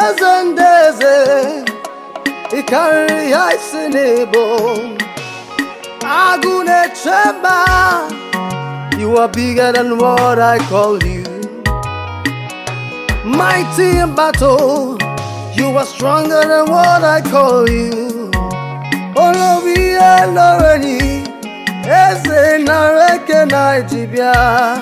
eze ndị eze ị karịrị ya isi n'ebo agụ na-eche mba you are bigger than what I call you mighty in battle you are stronger than what I call you olórí ẹlọ́rẹ́ni eze nara eke na ejibịa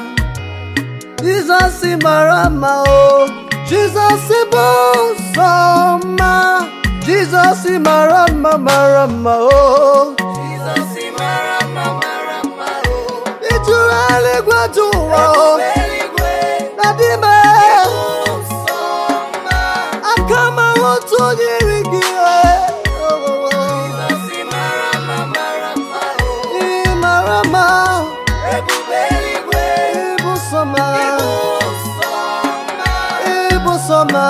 Jizọs mara mma o Jizọs bụ nsọ mma Jizọs mara mma mara mma o Jizọs mara mma mara mma o Ijuru eluigwe dị ụwa o eluigwe na dime nsọ mma aka m ahụtụ onye iri gị e. Jizọs mara mma mara mma o Ị mara mma ebube eluigwe ịbụ nsọ mma nsọ mma ịbụ nsọ mma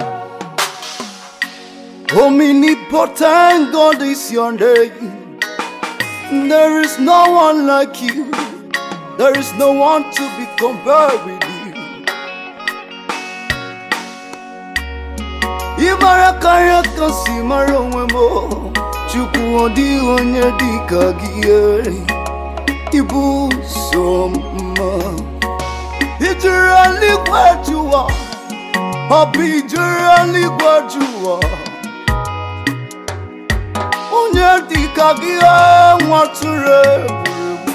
Omnipotent God is your name. There is no one like you. There is no one to be compared with you. Ịmara karịa ka si mara onwe m o. Chukwu ọ dịghị onye dị ka gị e. Ịbụ so mma Ijuru eluigwe jụwa Ọ bụ ijuru eluigwe jụwa Onye dị ka gị e, nwatụrụ egwuregwu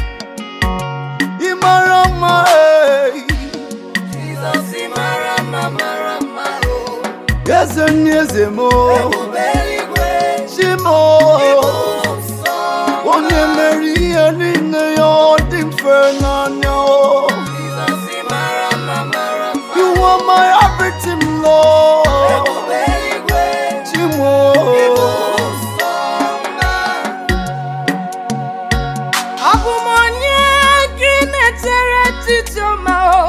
Ị mara mma e Jizọs mara mma mara mma o Eze ndị eze m o. ebube eluigwe Chi m o. nsọ Onye mere ihe niile ya ọ dị mfe n'anya o. Jizọs mara mma mara mma You are my everything, Lord. ebube eluigwe Chimo. nsọ mma Abụ m onye gị na-etere etiti ọma o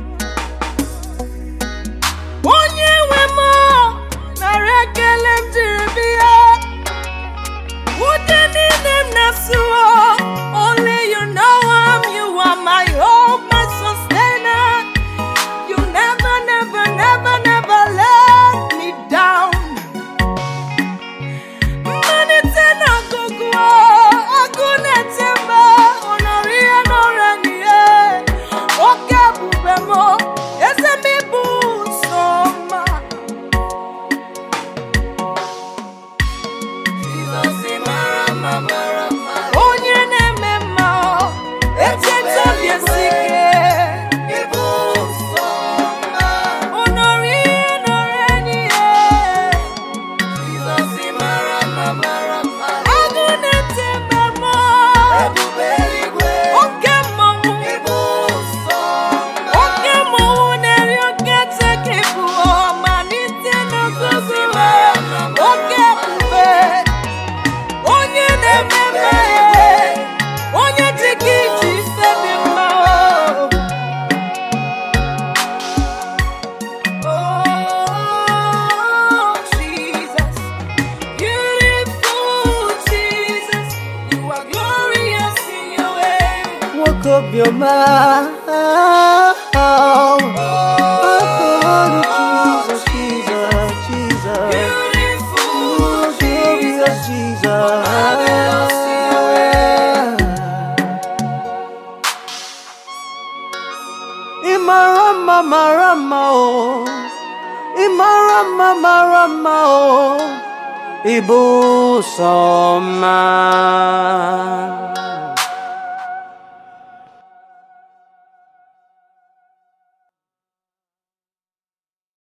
onye nwe m o, nara ekele m jiri bịa ụdị niile m na-asụọ only you know am you are my hope my sustainer you never never never never let me down mmalite na ọgụgụ ọgụ na-ete mba ọ nọrọ ihe n'ọrịa n'ihe oke ebube m eze m ịbụ sọ mma Jizọs mara mma mara mma onye na-eme mma echeta obi esi ike ịbụ nsọ mma ọ nọrọ ihe n'ọrịa n'ihe Jizọs mara mma mara mma ọgụ na-ete mba m ebube eluigwe oke mmọnwụ ịbụ nsọ mma Oke mmọnwụ na-eri oke tekefu ọmalite n'ogogo oke ebube onye na-eme mmehie onye dị ka iji ise dị mma Oh, Jesus, beautiful Jesus, you are glorious in your way. Woke up your mind. Oh, Jesus, Jesus, Jesus. Beautiful Oh, glorious Jesus. Ịmara mma mara mma o. Ịmara mma mara mma o. Ịbụ sọ mma.